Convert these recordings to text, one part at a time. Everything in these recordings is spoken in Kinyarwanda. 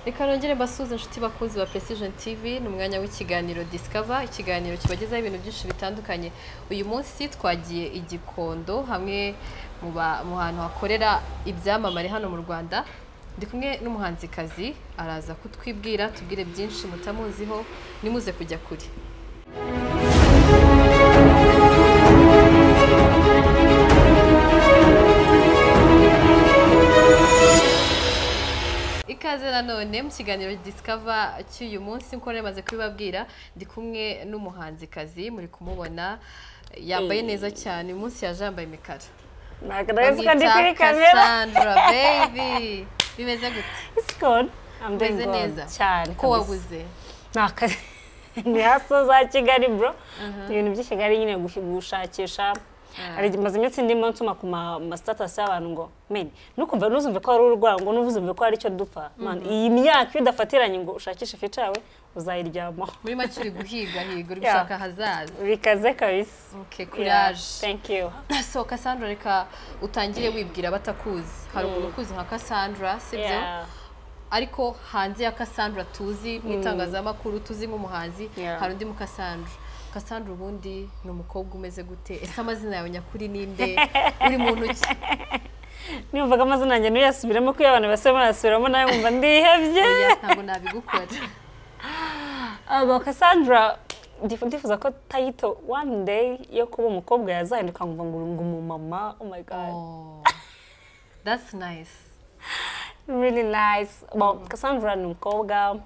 reka nongere mbasuhuze inshuti bakunzi ba Precision TV ni umwanya w'ikiganiro Discover ikiganiro kibagezaho ibintu byinshi bitandukanye uyu munsi twagiye i Gikondo hamwe mu ba- mu hantu hakorera ibyamamare hano mu Rwanda ndi kumwe n'umuhanzikazi araza kutwibwira tubwire byinshi mutamuziho nimuze kujya kure Ikaze nanone mu kiganiro Discover cy'uyu munsi nkuko nari maze kubibabwira ndi kumwe n'umuhanzikazi muri kumubona yambaye neza cyane uyu munsi yaje yambaye imikara Ntabwo ndabizi ko ndi kuri bamwita kamera Cassandra baby bimeze gute It's good I'm doing umeze good neza cyane ko waguze nakazi ni haso za Kigali bro ibintu by'i Kigali nyine gushi- gushakisha hari igihe maze iminsi ndimo nsoma ku ma ma status y'abantu ngo men nukumva ntuzumve ko hari urwaye ngo ntuzumve ko hari icyo dupfa man iyi myaka iyo udafatiranye ngo ushakishe ifica yawe uzayiryamaho muri make uri guhigahiga uri gushaka ahazaza bikaze kabisa okay Yeah, courage thank you so Cassandra reka utangire wibwira abatakuzi hari umuntu ukuzi nka Cassandra sibyo Yeah. ariko hanze ya Cassandra tuzi mu itangazamakuru tuzi nk'umuhanzi Yeah. hari undi mu Cassandra Cassandra ubundi ni umukobwa umeze gute ese amazina yawe nyakuri ninde uri muntu ki nimvaga amazina yanjye ntuyasubiremo kuko iyo abantu basubiramo barasubiramo nawe nkumva ndihebye oya ntabwo nabigukora aba Cassandra ndif- ndifuza ko title one day yo kuba umukobwa yazahinduka ngo ngo ngo umumama oh my god Oh, that's nice. really nice well Cassandra ni umukobwa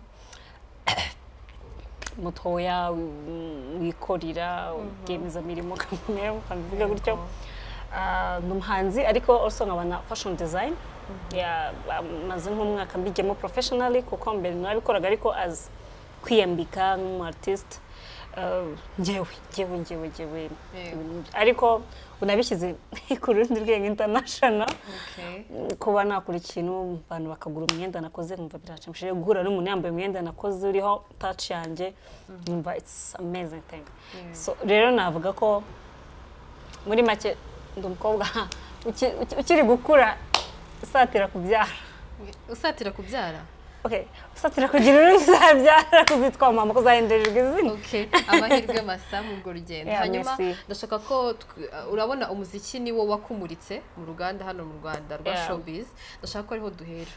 mutoya wi- wikorera rwiyemezamirimo kamwe ukabivuga gutyo Ah, ni umuhanzi ariko also nkaba na fashion design Yeah, maze nk'umwaka mbigiyemo professionally kuko mbere narabikoraga ariko as kwiyambika nk'umu artist Ah, njyewe njyewe njyewe njyewe Yego. ariko unabishyize ku rundi rwego international Okay. kuba nakora ikintu abantu bakagura imyenda nakoze nkumva biranshimishije guhura n'umuntu yambaye imyenda nakoze uriho touch yanjye nkumva it's amazing thing so rero navuga ko muri make ndi umukobwa uki- uki- ukiri gukura usatira kubyara Usatira kubyara? okay usatira kugira uruhu uzabyara kuzitwa mama ko uzahindurirwa izina Okay. Amahirwe masa muri urwo rugendo. Yeah, Hanyuma merci. ndashaka ko tw- uh, urabona umuziki ni wo wakumuritse mu ruganda hano mu Rwanda rwa Yeah. Showbiz. Ndashaka ko ariho duhera.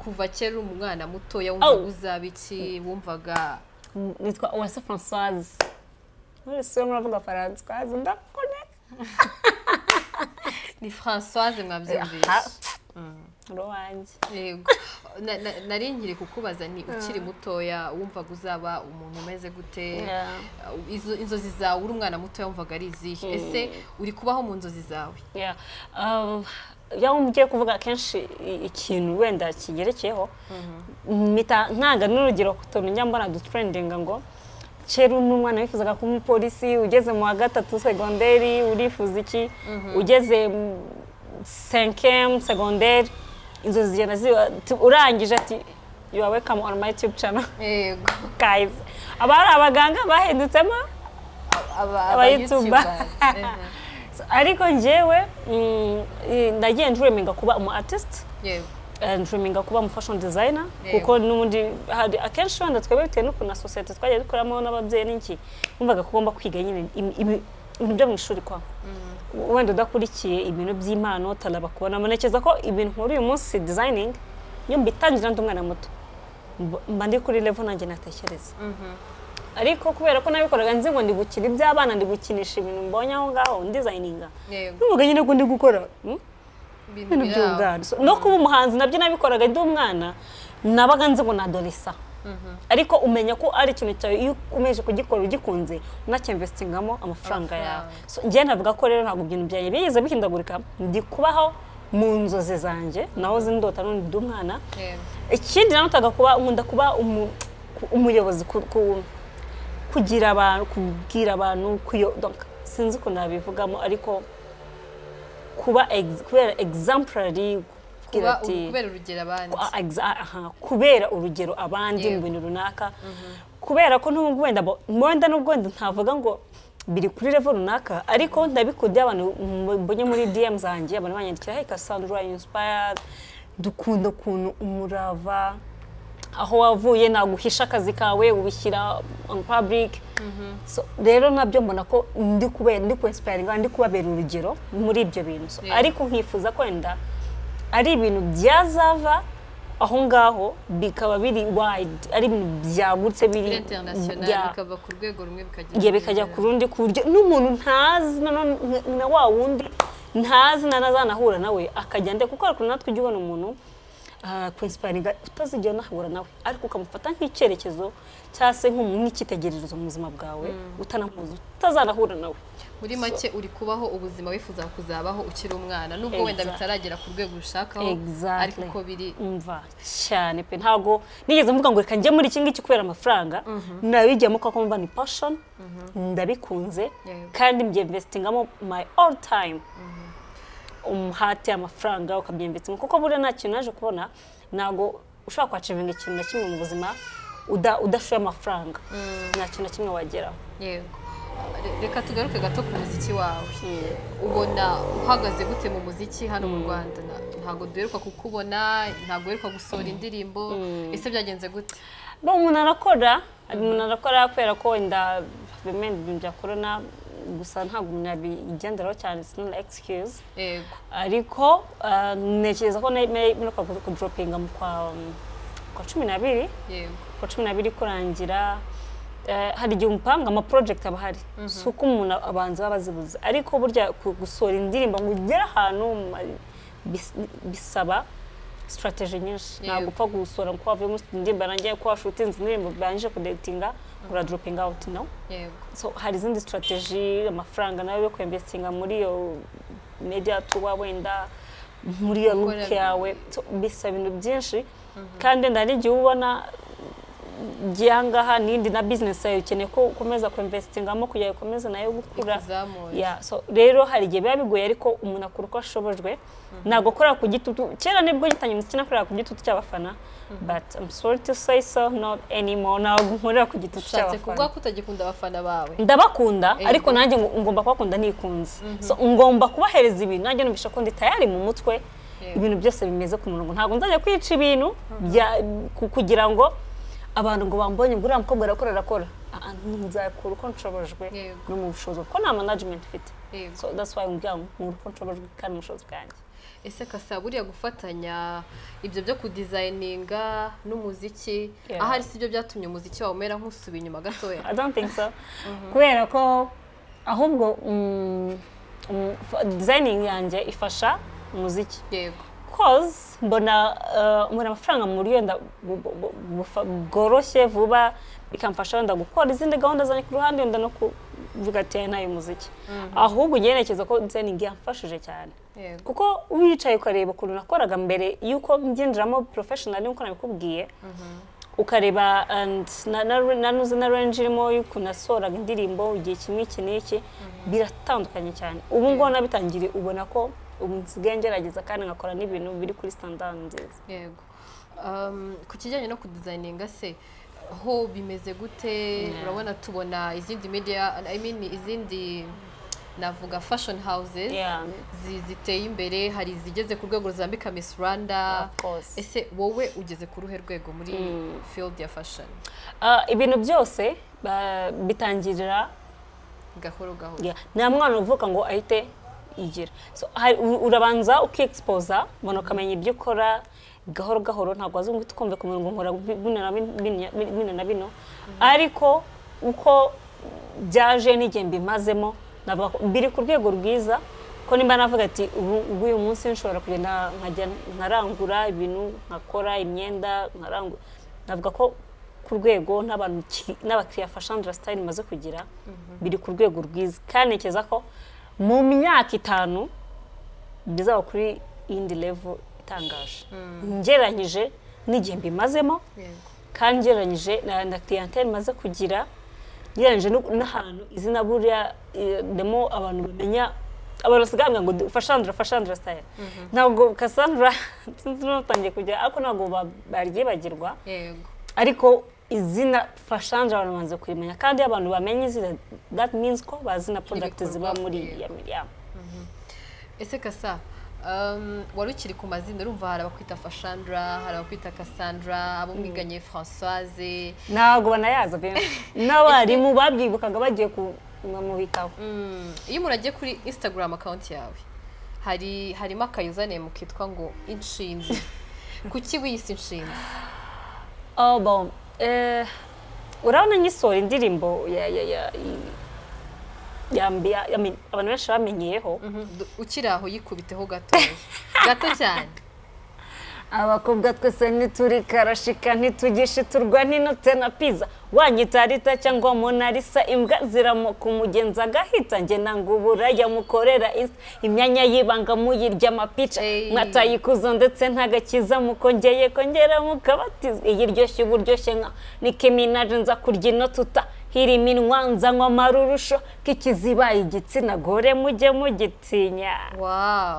Kuva kera uri umwana mutoya wumvaga Oh. uzaba iki, wumvaga nitwa uwase francoise wese urimo uravuga faransaise ndakuboneka ni Françoise mwabyumvise. uri uwanjye Yego. Na- na- Nari nkiri kukubaza ni ukiri mutoya wumvaga uzaba umuntu umeze gute? Yeah. Uh, izo- inzozi zawe uri umwana muto wumvaga ari izihe ese uri kubaho mu nzozi zawe Yeah. Um, iyo ugiye kuvuga akenshi i- ikintu wenda kigerekeyeho mpita ntanga n'urugero ku tuntu njya mbona dutrendinga ngo kera n'umwana wifuzaga kuba umupolisi ugeze mu wa gatatu segonderi urifuza iki ugeze mu senkemu segonderi inzozi zigenda ziba tu- urangije ati you are welcome on my youtube channel yego guys aba ari abaganga bahindutse abayituba So, ariko njyewe mm, i- nagiye nduriminga kuba umu artist yego eh, nduriminga kuba umu fashion designer Yego. kuko n'ubundi hari akenshi wenda twebwe bitewe n'ukuntu na sosiyete twagiye dukoramo n'ababyeyi n'iki numvaga ko ugomba kwiga nyine im- ibi- ibintu byo mu ishuri kwa wenda udakurikiye ibintu by'impano utanabakubonamo ntekereza ko ibintu nkora uyu munsi designing iyo mbitangira ndi umwana muto mb- mba ndi kuri level nanjye natekereza ariko kubera ko nabikoraga nzi ngo ndi gukina iby'abana ndi gukinisha ibintu mbonye aho ngaho ndizayininga yego n'uvuga nyine ko ndi gukora hmm? ibintu ibintu biri aho. by'ubwana So, no kuba umuhanzi nabyo nabikoraga ndi umwana nabaga nzi ngo nadoresa ariko umenya ko ari ikintu cyawe iyo ukomeje kugikora ugikunze unacyemvesitingamo amafaranga yawe So, njyewe navuga ko rero ntabwo ibintu byanjye bigeze bihindagurika ndi kubaho mu nzozi zanjye naho zindota n'undi ndi umwana Yego. ikindi nanutaga kuba nkunda kuba umu- ku- umuyobozi ku- ku- kugira abantu kubwira abantu kuyo donc sinzi ukuntu nabivugamo ariko kuba ex- kubera exemplary kugira kuba ati- kubera urugero abandi ku- a- exa- aha, kubera urugero abandi mu Yego. bintu runaka kubera ko n'ubwo wenda bo- wenda n'ubwo wenda ntavuga ngo biri kuri level runaka ariko ndabikundiye abantu mbonye muri DM zanjye abantu banyandikira hey Cassandra you inspired dukunda ukuntu umurava aho wavuye ntabwo uhisha akazi kawe ubishyira on public So, rero nabyo mbona ko ndi kubera ndi kwesiparinga ndi kubabera urugero muri ibyo bintu So, Yeah. ariko nkifuza kwenda ari ibintu byazava aho ngaho bikaba biri wide ari ibintu byagutse biri biri interinasiyonari bya- bikava ku rwego rumwe bikajya igihe bikajya ku rundi ku buryo n'umuntu ntazi nanone nka- na wa wundi ntazi na nazanahura nawe akajya nde kuko hari ukuntu natwe ujya ubona umuntu kwinsiparinga utazigera unahura nawe ariko ukamufata nk'icyerekezo cyangwa se nk'umu- nk'icyitegererezo mu buzima bwawe utanamuzi utazanahura nawe muri make uri kubaho ubuzima wifuza kuzabaho ukiri umwana nubwo wenda Exact. bitaragera ku rwego ushakaho Exactly. ariko uko biri umva cyane pe ntabwo nigeze mvuga ngo reka njye muri iki ngiki kubera amafaranga nabijyamo kuko mva ni pashoni ndabikunze Yego. kandi mbyemvesitingamo my all time umuhate amafaranga ukabyemvestinga kuko buriya nta kintu naje kubona ntabwo ushobora kwacivinga ikintu na kimwe mu buzima uda- udashoye amafaranga nta kintu na kimwe wageraho yego Re- reka tugaruke gato ku muziki wawe Mm. ubona uhagaze gute mu muziki hano mu rwanda Na- ntabwo duheruka kukubona ntabwo uheruka gusohora indirimbo ese byagenze gute bo umuntu arakora hari umuntu arakora kubera ko wenda bimwe mu bintu bya korona gusa ntabwo umuntu yabigenderaho cyane sinona excuse yego ariko ah, ntekereza ko mperuka kuduropinga mu kwa mm, kwa cumi n'abiri yego kwa cumi n'abiri kurangira eh, hari igihe umupanga ama project aba ahari si uko umuntu abanza baba bazibuze ariko burya ku- gusohora indirimbo ngo ugere ahantu ma- bis- bisaba strategy nyinshi ntabwo upfa gusohora kuko wavuye muri indirimbo yarangiye ko washutinze indirimbo barangije kudetinga ura dropping out no yego so hari izindi strategy amafaranga nayo yo kwemvestinga muri iyo media tuba wenda muri iyo Gukora- look yawe So, bisaba ibintu byinshi kandi wenda hari igihe uba ubona ngiye ahangaha n'indi na business yawe ukeneye ko ukomeza kwemvestingamo kugira ngo ikomeze nayo gukura Ikuzamure. Yeah, so rero hari igihe biba bigoye ariko umuntu akora uko ashobojwe ntabwo akorera ku gitutu kera nibwo gitangiye umuziki nakorera ku gitutu cy'abafana but I'm sorry to say so not anymore ntabwo nkorera ku gitutu ushatse cy'abafana kuvuga ko utagikunda abafana bawe ndabakunda Ego. ariko nanjye ngo- ngomba kubakunda nikunze so ngomba kubahereza ibintu nanjye numvisha ko ndi tayari mu mutwe Yego. ibintu byose bimeze ku murongo ntabwo nzajya kwica ibintu bya- ku- kugira ngo abantu ngo bambonye ngo uriya mukobwa arakora arakora Ah, ah, nzakura uko nshobojwe Yego. no mu bushobozi kuko nta management mfite Yego. so that's why mbwira ngo nkura uko nshobojwe kandi mu bushobozi bwanjye ese kasa buriya gufatanya ibyo byo kudizayininga n'umuziki Yeah. ahari si byo byatumye umuziki wawe umera nk'usuba inyuma gatoya I don't think so. Kubera ko ahubwo mm, mm, f- designing yanjye ifasha umuziki yego cause mbona uh, mbona amafaranga muri wenda bu- bu- bu- bufa- bworoshye vuba bikamfasha wenda gukora izindi gahunda zanjye ku ruhande wenda no kuvuga ati "Aya ni ay'umuziki ahubwo njye ntekereza ko designing yamfashije cyane yego kuko wicaye ukareba ukuntu nakoraga mbere y'uko ngenderamo professional nk'uko nabikubwiye ukareba and na- na- na nuzi na range irimo y'ukuntu nasohoraga indirimbo igihe kimwe iki n'iki biratandukanye cyane ubu ngubu nabitangiriye ubona ko ubu nsigaye ngerageza kandi ngakora n'ibintu biri kuri standard nziza yego Um, ku kijyanye no kudizayininga se ho bimeze gute urabona tubona izindi media I mean izindi navuga fashion houses Yeah. zi- ziteye imbere hari izigeze ku rwego ruzambika Miss Rwanda Of course. ese wowe ugeze ku ruhe rwego muri field ya fashion Ah, ibintu byose ba- bitangirira gahoro gahoro Yeah. nta mwana uvuka ngo ahite yigira so, hari- u- urabanza ukiexposa mbona ukamenya ibyo ukora gahoro gahoro ntabwo wazi ngo uhite ukumve ku murongo nkora bino na bin- bin- bin- bino na bino ariko uko byaje n'igihe mbimazemo navuga ko biri ku rwego rwiza ko nimba navuga ati ubu uyu munsi nshobora kugenda nkajya nkarangura ibintu nkakora imyenda nkarangura navuga ko ku rwego n'abantu ki- n'abakiriya fashandra style maze kugira biri ku rwego rwiza kandi ntekereza ko mu myaka itanu bizaba kuri indi level itangaje ngereranyije n'igihe mbimazemo yego kandi ngereranyije na na clientele maze kugira ngereranyije n'u- n'ahantu izina buriya eh, demo abantu bamenya abantu basigaye bambwira ngo du- fashandra fashandra style ntabwo Cassandra sinzi n'utangiye kujya ariko ntabwo ba- baryibagirwa yego ariko izina fashanje abantu bamaze kurimenya kandi iyo abantu bamenye izina that means ko bazi na product ziba muri Ibikorwa, ya miriyamo ese kasa Um, wari ukiri ku mazina urumva hari abakwita fashandra hari abakwita cassandra abo mwiganye françoise ntabwo banayaza benshi n'abarimu babyibukaga bagiye ku mwamubitaho Mm, iyo umuntu agiye kuri instagram account yawe hari harimo akayuzanire kitwa ngo inshinzi kuki wiyise inshinzi Oh, bon. Eh, urabona ngisohora indirimbo ya ya ya yambia abantu benshi bamenyeyeho Du- ukiri aho yikubiteho gatoya gato cyane abakobwa twese ntituri karashika ntitugishe turwa n'inote na piza wanyitarita cyangwa monarisa imbwa ziramuka umugenzi agahita nge nanga uburaya mukorera insa imyanya y'ibanga muyirya amapica Ey. mwatayikuzo ndetse ntagakiza mukongeye kongera mukabatiza iyi ryoshye uburyoshye nka nike minaje nza kurya ino tuta hiri minwa nzanywa amarurusho k'ikizibaye igitsina gore mujye mugitinya wow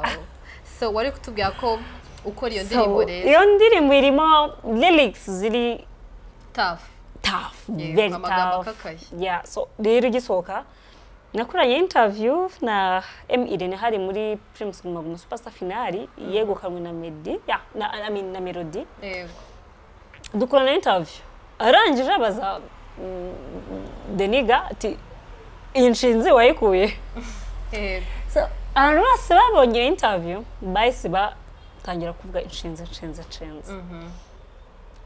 so wari kutubwira ko ukora iyo So, ndirimbo rero iyo ndirimbo irimo lyrics ziri tafu tough Yeah, very amagambo tough akakaye. yeah so rero ugisohoka nakoranye interview na M Irene hari muri Primus Guma Guma Superstar finale yegukanwe na Meddy yeah, na I mean na Melody yego dukorana interview arangije abaza mm, Deniga ati iyi nshinzi wayikuye yego so abantu bose babonye iyo interview bahise batangira kuvuga inshinzi inshinzi inshinzi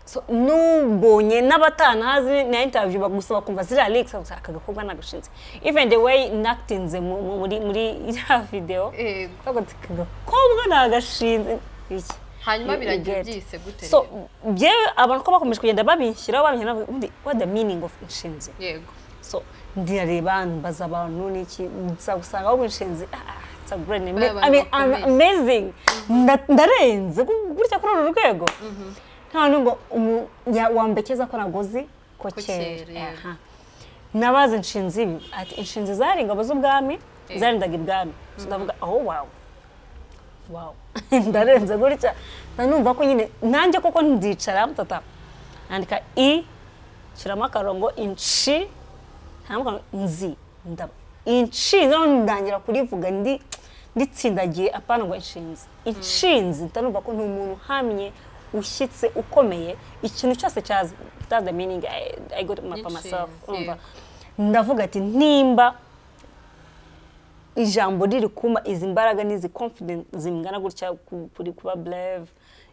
so nubonye n'abatanahazi na interview bagusaba kumva ziriya links bakavuga, aka gakobwa ni agashinzi even the way nakitinze mu- mu- muri muri ya video yego bavuga ati, aka gakobwa ni agashinzi iki hanyuma You- you biragira get. byise gute so rero? byewe abantu ko bakomeje kugenda babinshyiraho babinshyiraho bavuga, ubundi what the meaning of inshinzi yego so ndirareba mbaza abantu niki nza gusanga ahubwo inshinzi ah, ah, it's a great name. Bariya I mean, bantu I'm amazing Nda- ndarenze gu- gutya kuri uru rwego nta nubwo umu- ya- wambekeza ko nagozi ko Ko kera kera, yego. Aha. nabazi inshinzi ibi ati inshinzi zari ingabo z'ubwami Eh. zarindaga ibwami So ndavuga aho wawe wawe ndarenze gutya nanumva ko nyine nanjye koko ndicara tata nandika i nshyiramo akarongo inshi ntabwo nzi ndaba inshinzi noneho ndangira kurivuga ndi nditsindagiye apana ngo inshinzi inshinzi ntanumva ko ni umuntu uhamye ushyitse ukomeye ikintu cyose cyaza that's the meaning I, I got my for myself Inshinzi, urumva yego. ndavuga ati nimba ijambo riri kuma izi mbaraga n'izi confidence zingana gutya ku- kuri kuba brave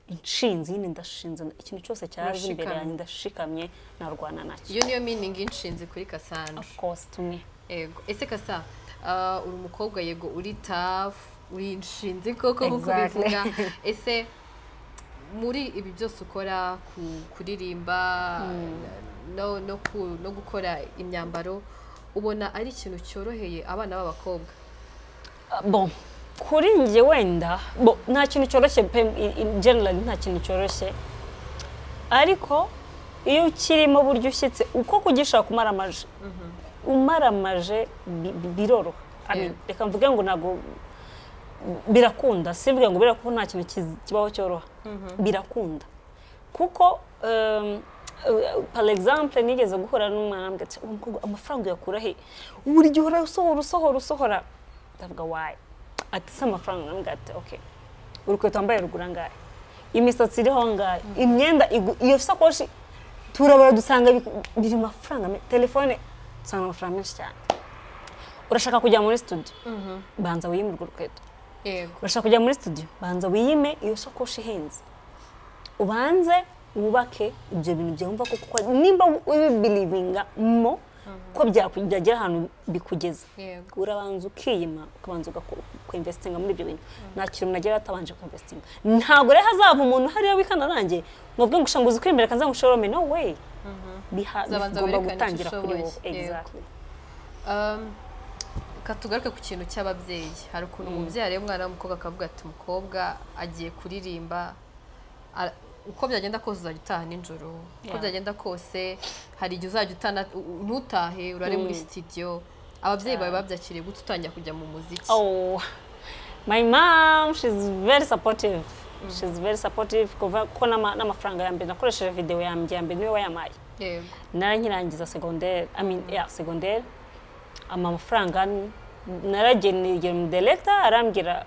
inshinzi nyine ndashinze ikintu cyose cyaza imbere Urashikamye. yanjye ndashikamye narwana nacyo iyo niyo meaning inshinzi kuri cassandra of course to me yego ese kasa ah, uri umukobwa yego uri tafu uri inshinzi koko nk'uko Exactly. bivuga ese muri ibi byose ukora ku- kuririmba no, no, ku- no gukora imyambaro ubona ari ikintu cyoroheye abana b'abakobwa Uh, bon kuri njye wenda bo nta kintu cyoroshye pe in- in general nta kintu cyoroshye ariko iyo ukirimo buryo ushyitse uko kugishaka umaramaje umaramaje bi- bi- biroroha I mean, Yeah. reka mvuge ngo ntabwo birakunda simvuge ngo birakunda nta kintu kiz- kibaho cyoroha birakunda kuko um, uh, par exemple nigeze guhura n'umwana ambwira ati uwo mukobwa amafaranga uyakura he buri gihe uhora usohora usohora usohora ndavuga wayi ati si amafaranga ndamubwira ati okay urukweto wambaye rugura angahe imisatsi iriho angahe imyenda igu- iyo sakoshi turabara dusanga bi- biri mu mafaranga me- telefone dusanga amafaranga menshi cyane urashaka kujya muri studio banza wiyimurwe urukweto yego urashaka kujya muri studio banza wiyime iyo sakoshi ihenze ubanze wubake ibyo bintu byawe wumva ko kuko nimba ubibirivinga mo ko byakugera ahantu bikugeza yego urabanza ukiyima ukabanza ugakwinvestinga muri ibyo bintu nta kintu nagera atabanje kwinvestinga ntabwo rero hazava umuntu hariya wikana nanjye nubwo ngo ushanguze ukwemera kanza ngo ushorome no way Biha- Uzabanza bigomba werekane icyo gutangira kuri wowe ushoboye, yego. Exactly. Um, ka tugaruke ku kintu cy'ababyeyi hari ukuntu umubyeyi areba umwana w'umukobwa akavuga ati umukobwa agiye kuririmba ara- uko byagenda kose uzajya utaha nijoro uko Yeah. byagenda kose hari igihe uzajya utana u- u- ntutahe urare muri sitidiyo ababyeyi bawe babyakiriye gute utangira kujya mu muziki Oh, my mom, she's very supportive. She's very supportive kuva ko n'ama- n'amafaranga ya mbere nakoresheje video yanjye ya mbere niwe wayampaye yego narangirangiza segonderi I mean, yeah, segonderi ama- amafaranga n- narageneye mu director arambwira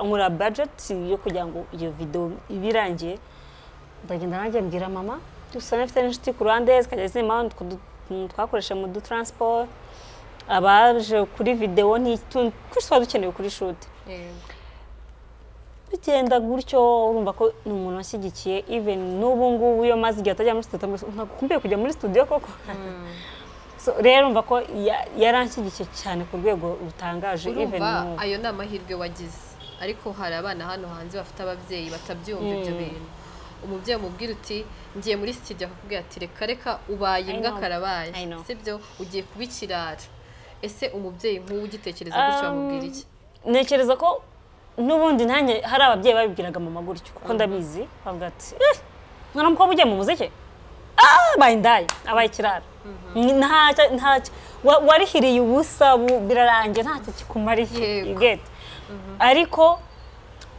nkora bajeti yo kugira ngo iyo videwo ibe irangiye ndagenda nanjye mbwira mama usanga afite n'inshuti ku ruhande zikajya zima twakoresha mu dutaransiporo abaje kuri videwo ntitundi twese tuba dukenewe kuri shuti bigenda gutyo urumva ko ni umuntu washyigikiye iveni n'ubu ngubu iyo maze igihe atajya muri studio ntabwo ukumbuye kujya muri studio koko rero urumva ko yaranshyigikiye cyane ku rwego rutangaje iveni urumva ayo ni amahirwe wagize ariko hari abana hano hanze bafite ababyeyi batabyumva ibyo bintu umubyeyi umubwira uti ngiye muri studio akakubwira ati reka reka ubaye imbwa karabaye I know. sibyo ugiye kuba ikirara ese umubyeyi nk'uwo ugitekereza gutyo wamubwira iki ntekereza ko n'ubundi nanjye hari ababyeyi babibwiraga mama gutyo kuko ndabizi bavuga ati "Eh, mwana mukobwa ugiye mu muziki abaye indaya abaye ikirara Nta- nta- wa- warihiriye ubusa bu- birarangiye ntacyo kikumariye Yego. you get? ariko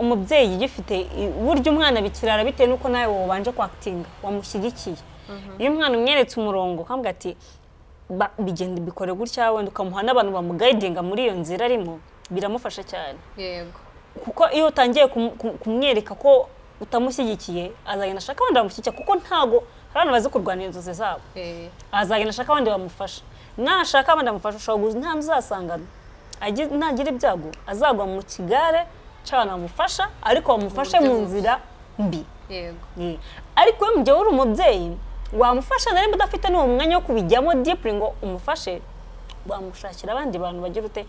umubyeyi ugifite i- burya umwana bikirara bitewe n'uko nawe wabanje kwakitinga wamushyigikiye iyo umwana umweretse umurongo ukambwira ati "Ba- bigenda bikore gutya wenda ukamuha n'abantu bamugayidinga muri iyo nzira arimo biramufasha cyane yego kuko iyo utangiye kum- kum- kumwereka ko utamushyigikiye azagenda ashaka abandi bamushyigikira kuko ntabwo hari abantu bazi kurwanira inzozi zabo eh, azagenda ashaka abandi bamufasha nashaka abandi bamufasha ushobora guza nta muzasangana Agi- nagira ibyago azagwa mu kigare cy'abantu bamufasha ariko bamufashe mu nzira mbi yego Ye. ariko iyo mugihe uri umubyeyi wamufasha na nimba udafite n'uwo mwanya wo kubijyamo dipuri ngo umufashe wamushakira abandi bantu bagira ute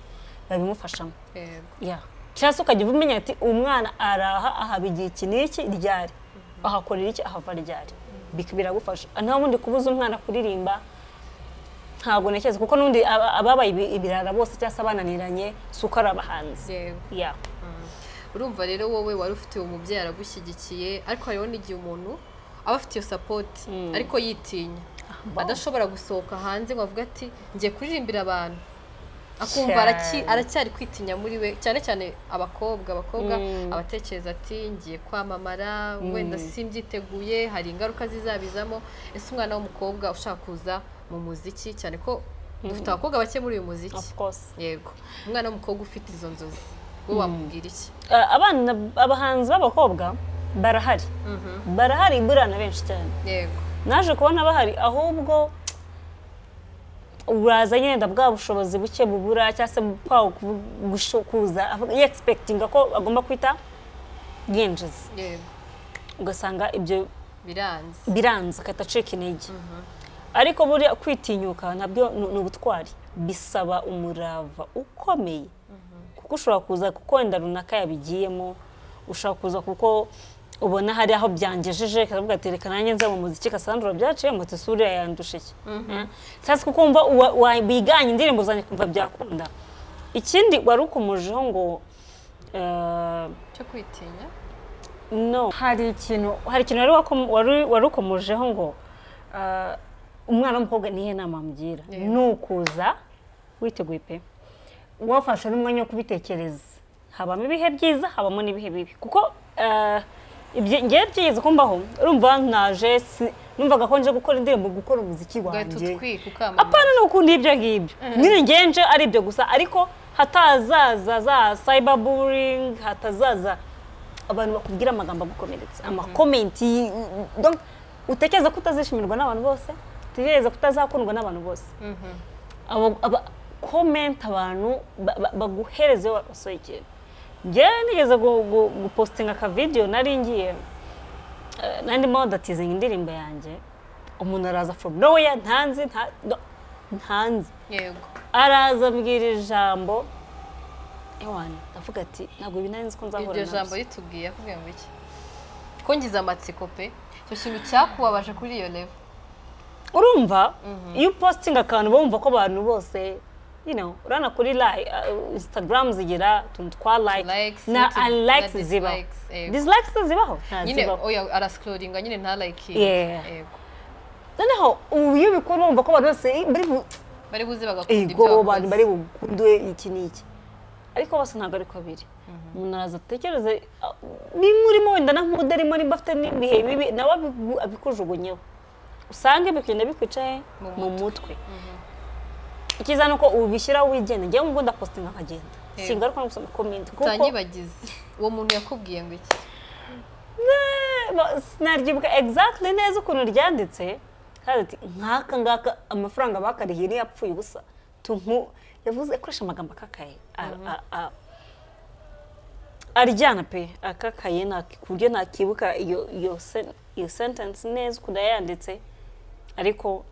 babimufashamo yego ya cyangwa se ukajya umenya ati umwana araha ahaba igihe iki n'iki ryari ahakorera iki ahava ryari Bik- biragufasha nta wundi kubuza umwana kuririmba ntabwo ntekereza kuko n'undi aba- ababaye ibi- ibirara bose cyangwa se abananiranye si uko ari abahanzi yego ya urumva rero wowe wari ufite uwo mubyeyi aragushyigikiye ariko hariho n'igihe umuntu aba afite iyo sapoti ariko yitinya adashobora gusohoka hanze ngo avuge ati ngiye kuririmbira abantu akumva araki- Cyane. aracyari kwitinya muri we cyane cyane abakobwa abakobwa abatekereza ati ngiye kwamamara wenda simbyiteguye hari ingaruka zizabizamo ese umwana w'umukobwa ushaka kuza mu muziki cyane ko dufite abakobwa bake muri uyu muziki of course yego umwana w'umukobwa ufite izo nzozi we wamubwira iki A- abana abahanzi b'abakobwa barahari barahari buriya na benshi cyane yego naje kubona bahari ahubwo uraza nyine wenda bwa bushobozi buke bubura cyangwa se bwa ku- gusho- kuza avuga- yexpectinga ko agomba kwita yinjiza yego ugasanga ibyo biranze biranze agahita acika intege ariko buriya kwitinyuka nabyo ni ni ubutwari bisaba umurava ukomeye kuko ushobora kuza kuko wenda runaka yabigiyemo ushobora kuza kuko ubona hari aho byangejeje ikavuga ati reka nanjye nza mu muziki kasandura byaciye moto isura yandushe iki cyangwa se kuko wumva uwa- wa- wiganye indirimbo zanjye kumva byakunda ikindi wari ukomojeho ngo eh, cyo kwitinya no hari ikintu hari ikintu wari wakom- wari- wari ukomojeho ngo ah, umwana w'umukobwa nihe nama mbwira ni ukuza witeguye pe wafashe n'umwanya wo kubitekereza habamo ibihe byiza habamo n'ibihe bibi kuko ah, ibyo- ngewe byigeze kumbaho urumva naje si- numvaga ko nje gukora indirimbo gukora umuziki ugahita wanjye utwika ukamamaza apana ni ukundi ibyo ngibyo nyine ngenje ari ibyo gusa ariko hatazaza za cyber bullying hatazaza abantu bakubwira amagambo agukomeretsa amakomenti y- donc utekereza ko utazishimirwa n'abantu bose utekereza ko utazakundwa n'abantu bose abo- aba komenti abantu ba- ba- baguhereza iyo wasohoye ikintu njyewe nigeze gu- gu- gupositinga akavidewo nari ngiye eh, nari ndimo datizinga indirimbo yanjye umuntu araza from nowhere ntanzi nta- no- ntanzi yego araza ambwira ijambo ewana ndavuga ati ntabwo ibi nari nzi ko nzahura iryo jambo nabyo ritubwiye akubwiye ngo iki ko ngize amatsiko pe icyo kintu cyakubabaje kuri iyo level urumva iyo upositinga akantu bumva ko abantu bose you know, urana kuri like, uh, instagram zigira utuntu twa like Likes, na n'utu- na unlikes zibaho dislikes, yego. dislikes zibaho nta nyine zibaho oya arasikoringa nyine ntalayikinge Yeah. yego noneho ubu iyo ubikora wumva ko abantu bose "Eh, bari bu- bari buze bagakunda ibyo ego abantu bari wakoze bukunde iki n'iki ariko bose ntabwo ariko biri umuntu araza atekereze ah, nimba urimo wenda na nk'udarimo nimba afite n'ibihe bibi nawe abigu- abikujugunyeho usanga bikugenda bikwicaye Mu mu mutwe icyiza ni uko ubishyiraho wigenga njyewe ngo ndapositinga nkagenda Yego. singaruka no gusoma komenti kuko utanyibagize uwo muntu yakubwiye ngo iki Ba- sinaryibuka exactly neza ukuntu ryanditse kandi ati nkaka ngaka amafaranga bakarihiye niyo yapfuye ubusa tunku yavuze akoresha amagambo akakaye A- a- a- aryana pe akakaye nta- ku buryo nakibuka iyo iyo sen- iyo sentence neza ukuntu yayanditse ariko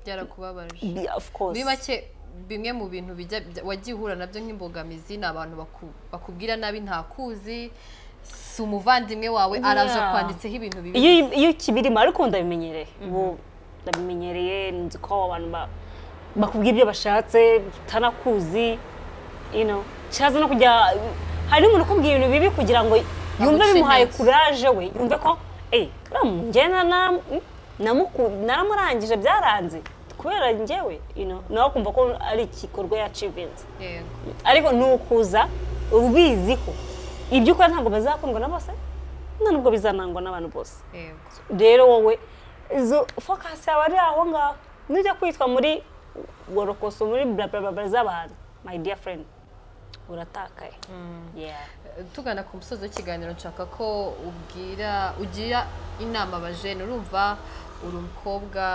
byarakubabaje bi- of course muri make bimwe mu bintu bijya bya- wagiye uhura nabyo nk'imbogamizi ni abantu baku- bakubwira nabi ntakuzi si umuvandimwe wawe araje Yeah. akwanditseho ibintu bibi iyo iyo kibirimo ariko ndabimenyereye ubu ndabimenyereye nzi ko abo bantu ba- bakubwira ibyo bashatse utanakuzi you know cyaza no kujya hari umuntu ukubwira ibintu bibi kugira ngo yumve Aguce bimuhaye intege. kuraje we yumve ko eh buriya mu- njye na- na- namuku- naramurangije byaranze kubera njyewe you know nawe kumva ko ari igikorwa yacivinze Yego. ariko ni ukuza ubizi ko ibyo ukora ntabwo bazakundwa na bose nta nubwo bizanangwa n'abantu bose Yego. rero wowe izo focus yawe ari aho ngaho nujya kwitwa muri gorokoso muri blablabla z'abantu my dear friend uratakaye Yeah. tugana ku musozi w'ikiganiro nshaka ko ubwira ugira inama abajene urumva uri umukobwa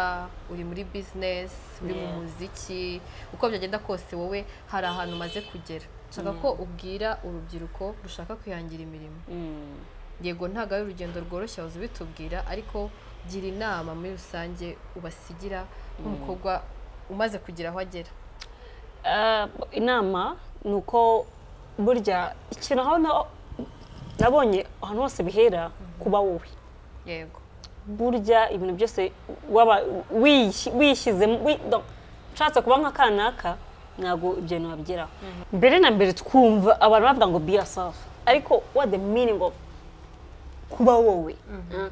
uri muri bizinesi uri mu Yeah. muziki uko byagenda kose wowe hari ahantu umaze kugera nshaka ko ubwira urubyiruko rushaka kwihangira imirimo Mm. yego ntabwo ari urugendo rworoshye waza ubitubwira ariko gira inama muri rusange ubasigira nk'umukobwa umaze kugira aho agera Ah, inama ni uko burya ikintu aho na- nabonye ahantu hose bihera kuba wowe yego burya ibintu byose waba wiyi- wishyizemo wi- no, ushatse kuba nka kanaka ntabwo ibyo bintu wabigeraho mbere na mbere twumva abantu bavuga ngo be yourself ariko what the meaning of kuba wowe Ah.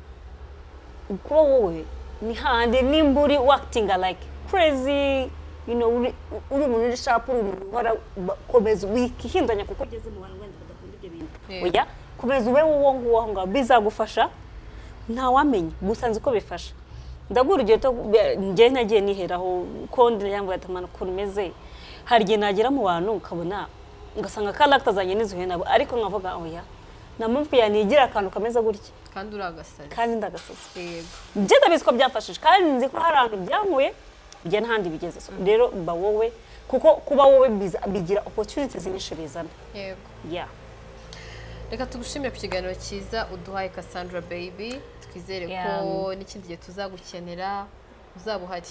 kuba wowe ni handi nimba uri wakitinga like crazy you know, uri uri umuntu uri sharp uri umuntu uhora ba- komeza wikihindanya kuko ugeze mu bantu wenda badakunda ibyo bintu Yeah. oya komeza ube wowe nguwo aho ngaho bizagufasha ntawamenya gusa nzi ko bifasha ndaguha urugero to- be- njye nagiye niheraho ko ndiyambaye atamana ukuntu meze hari igihe nagera mu bantu ukabona ugasanga karagita zanjye nizuye nabo ariko nkavuga oya namuvwe yanigira akantu kameze gutya kandi uri agasazi kandi ndagasoza yego njye ndabizi ko byamfashije kandi nzi ko hari ahantu byankuye njye n'ahandi bigeze So, rero ba wowe kuko kuba wowe biza- bigira opportunities nyinshi bizana yego yeah reka tugushimire ku kiganiro cyiza uduhaye Cassandra baby twizere ko Yeah. n'ikindi gihe tuzagukenera uzaba uhari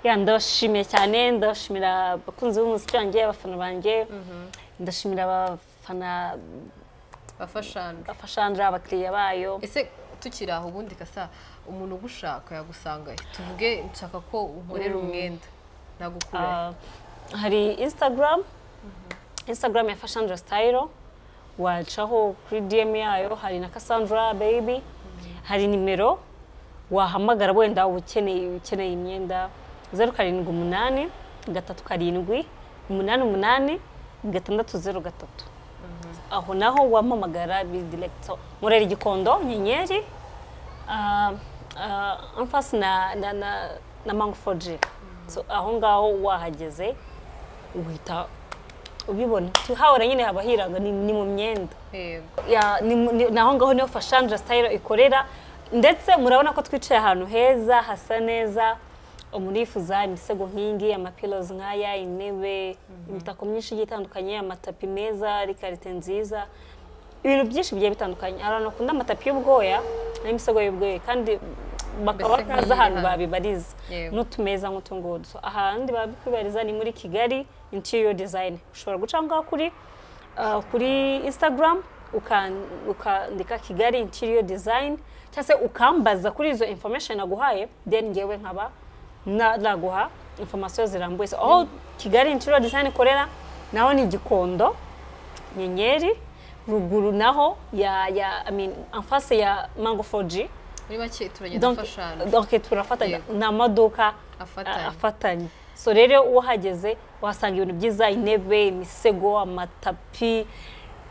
ya ndabashimiye cyane ndabashimira abakunzi b'umuziki wanjye abafana banjye ndashimira abafana bafashane abafashandra abakiriya bayo ese tukiri aho ubundi kasa umuntu ugushaka yagusanga he? tuvuge nshaka ko unkorera umwenda nagukura Ah, hari instagram instagram ya fashandra style wacaho kuri dm yayo hari na cassandra baby hari nimero wahamagara wenda uba ukeneye ukeneye imyenda zeru karindwi umunani gatatu karindwi umunani umunani gatandatu zeru gatatu aho naho wampamagara bidiregito murera igikondo nyenyeri ah, ah, amfasi na na na na mango foji so aho ngaho wahageze uhita ubibona tuhahora nyine haba hiranga ni, ni mu myenda yego ya ni, mu- ni, ni aho ngaho niho fashandra style ikorera ndetse murabona ko twicaye ahantu heza hasa neza umurifuza imisego nk'iyingiyi amapilozi nk'aya intebe imitako myinshi igiye itandukanye amatapi meza rikarite nziza ibintu byinshi bigiye bitandukanye hari abantu bakunda amatapi y'ubwoya n'imisego y'ubwoya kandi bakaba Mbese bazi ahantu nk'iyi hano. babibariza Yego. n'utumeza nk'utu ngutu ahandi babikubariza ni muri kigali interior design ushobora guca aho ngaho kuri uh, kuri instagram ukan- ukandika kigali interior design cyangwa se ukambaza kuri izo information naguhaye then ngewe nkaba na- naguha information zirambuye So, aho kigali interior design ikorera naho ni gikondo nyenyeri ruguru naho ya ya I mean, enfase ya mango 4g muri make turagenda donc, dufashana donc turafatanya Yego. ni amaduka Afatanye. a- afatanye so rero uhageze wahasanga ibintu byiza intebe imisego amatapi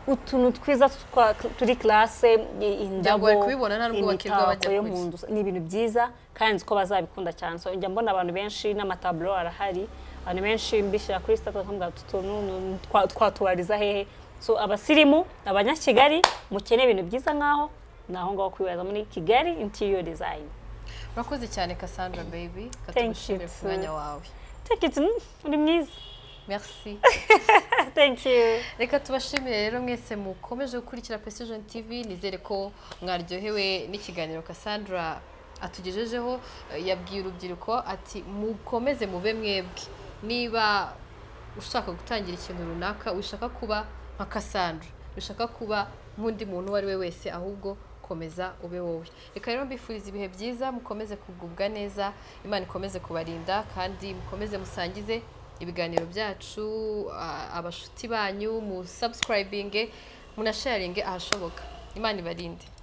utuntu twiza twa- turi classe i- indabo wari kubibona nta n'ubwo bakirwa imitako bajya yo kurya. mu nzu ni ibintu byiza kandi nzi ko bazabikunda cyane so njya mbona abantu benshi n'amataburo arahari abantu benshi mbishyira kuri sitade bakavuga ati utu ni- ni- twa- twatubariza hehe so abasirimu abanyakigali mukeneye ibintu byiza nk'aho ni aho ngaho kwibariza muri kigali interior design urakoze cyane Cassandra baby you katugushimire ku too. mwanya wawe take it mm, uri mwiza merci thank you reka tubashimire rero mwese mukomeje gukurikira precision tv nizere ko mwaryohewe n'ikiganiro Cassandra atugejejeho Eh, yabwiye urubyiruko ati mukomeze mube mwebwe niba ushaka gutangira ikintu runaka wishaka kuba nka Cassandra wishaka kuba nk'undi muntu uwo ari we wese ahubwo komeza ube wowe reka rero mbifuriza ibihe byiza mukomeze kugubwa neza imana ikomeze kubarinda kandi mukomeze musangize ibiganiro byacu a- abashuti banyu mu subscribinge munasharinge ahashoboka imana ibarinde